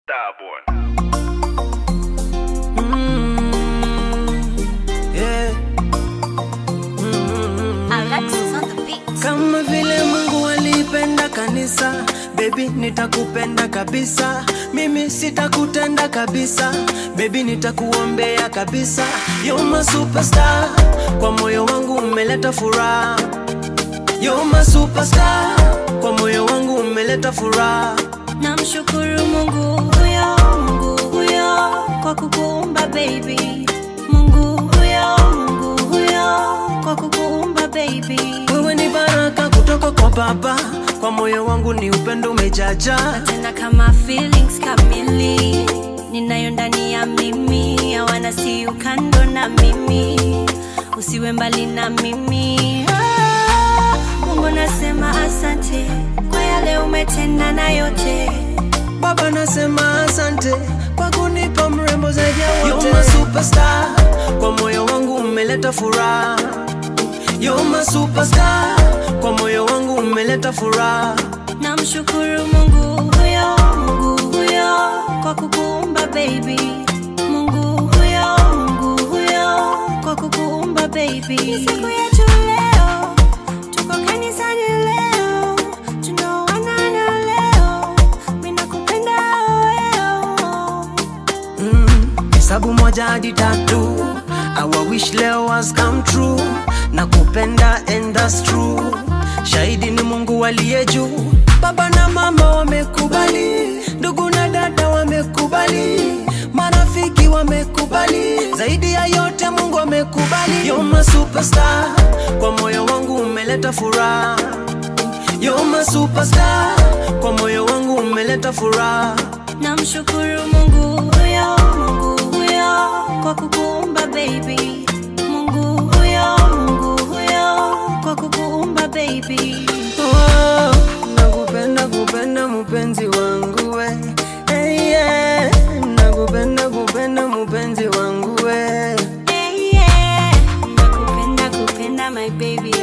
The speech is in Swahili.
Starborn. Yeah. Alexis on the beat. Kama vile Mungu alipenda kanisa, baby nitakupenda kabisa. Mimi sitakutenda kabisa, baby nitakuombea kabisa. You're my superstar, kwa moyo wangu umeleta furaha. You're my superstar, kwa moyo wangu umeleta furaha. Namshukuru Mungu huyo, Mungu huyo kwa kukuumba baby. Mungu huyo, Mungu huyo kwa kukuumba baby. Wewe ni baraka kutoka kwa Baba, kwa moyo wangu ni upendo umejaja. Tena kama feelings kamili ninayo ndani ya mimi, hawana si ukando na mimi, usiwe mbali na mimi. Ah, Mungu nasema asante kwa yale umetenda na yote Baba nasema asante kwa kunipa mrembo zaidi ya wote. You're my superstar, kwa moyo wangu umeleta furaha. You're my superstar, kwa moyo wangu umeleta furaha. Namshukuru Mungu huyo, Mungu huyo kwa kukuumba baby. Mungu huyo, Mungu huyo kwa kukuumba baby. Ni siku yetu leo, tuko kanisani leo, tunaoana na leo, mimi nakupenda wewe. Mm, hesabu moja hadi tatu. Our wish leo has come true. Nakupenda and that's true. Shahidi ni Mungu aliye juu. Baba na mama wamekubali, ndugu na dada wamekubali, marafiki wamekubali, zaidi ya yote Mungu amekubali. You're my superstar, kwa moyo wangu umeleta furaha. You're my superstar, kwa moyo wangu umeleta furaha. Namshukuru Mungu huyo, Mungu huyo kwa kukuumba baby. Mungu huyo, Mungu huyo kwa kukuumba baby. Oh, nakupenda kupenda mpenzi wangu we hey, yeah. nakupenda kupenda mpenzi wangu we Yeah, yeah. Nakupenda kupenda my baby